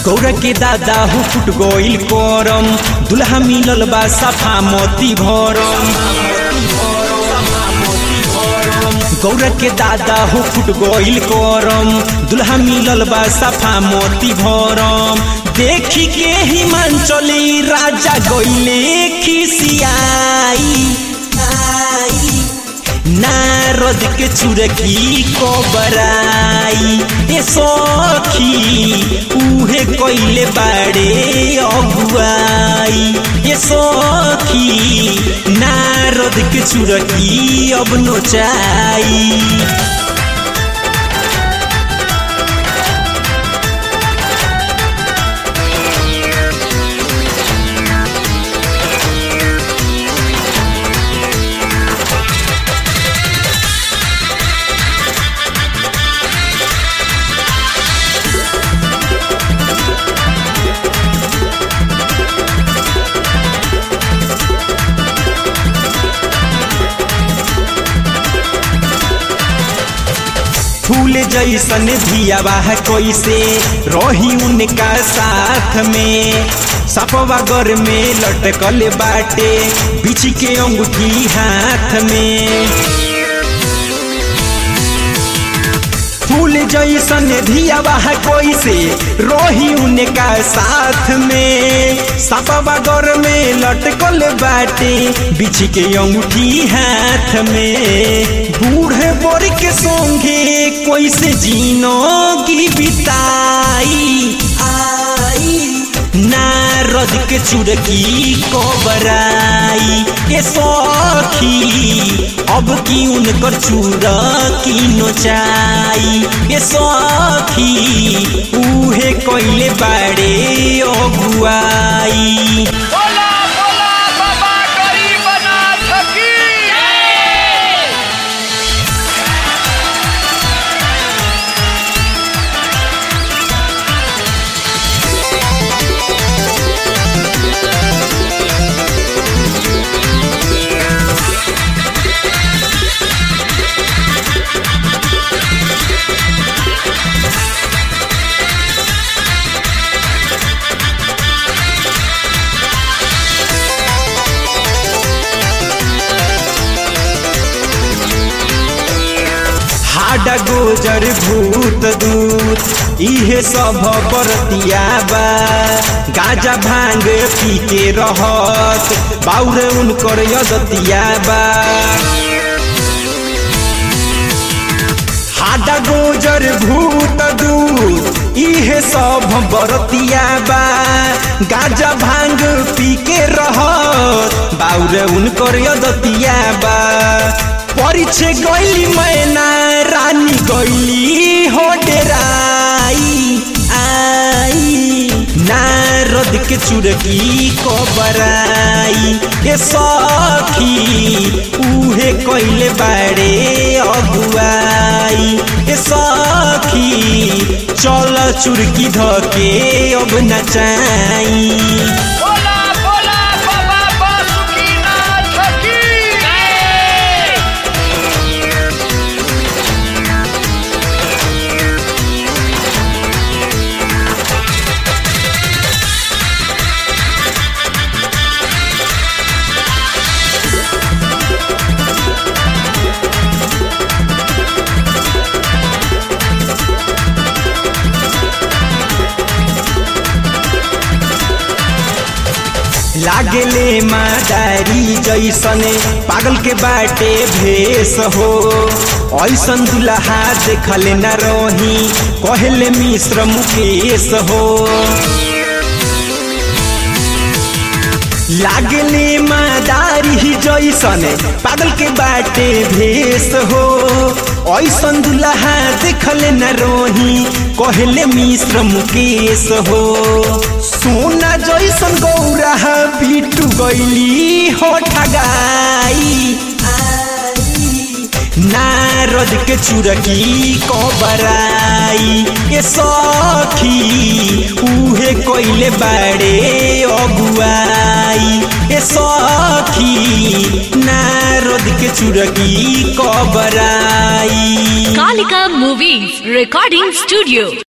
गौरा के दादा हो फुट गोइल करम दुल्हा मिलल बा सफा मोती भरम गौरा के दादा हो फुट गोइल करम दुल्हा मिलल बा सफा मोती भरम देखी के हिमांचली राजा गोइले खिसियाई आई नारद के चुरकी को बराई ए सखी उहे कोइले बाड़े अगुआई ए सखी नारद के चुरकी अब नोचाई फूल जैसन धियावा है कैसे रही उनका साथ में सपवा घर में लटकल बाटे बिछ के अंगूठी हाथ में फूल जैसन धियावा है कैसे रोही उनका साथ में सपवा घर में लटकल बाटे बिछ के अंगूठी हाथ में बूढ़े बोर के सोंगे कैसे जीनोगी बिताई आई नारद के चुड़की को बराई के सखी अब की उनकर चुड़की नोचाई के सखी उहे कोइले बाड़े अगुआई बोला बोला बाबा गरीबनाथ की हाडा गोजर भूत दूत इहे सब बरतिया बा गाजा भांग पी के रहत बाउरे उनकर यदतिया बा हाडा गोजर भूत दूत इहे सब बरतिया बा गाजा भांग पी के रहत बाउरे उनकर यदतिया बा परिछे गैली मैना रानी गैली हो डेराई आई नारद के चुड़की को बराई ए सखी उहे कैले बाड़े अगुआई ए सखी चल चुड़की धके अब नचाई बोला बोला बाबा बासुकीनाथ की लागेले मादारी जैसने पागल के बाटे भेष हो ऐसन दुल्हा देखले न रही कहले मिश्र मुकेश हो लागले मादारी जैसने पागल के बाटे भेष हो ऐसन दुल्हा देखले न रोही कहले मिश्र मुकेश हो सोना जैसन गौरा बिटू गैली हो ठगाई नारद के चुरकी को बराई के सखी उहे कोइले बाड़े अगुआई के सखी नारद के चुरकी को बराई Kalika Movies Recording Studio.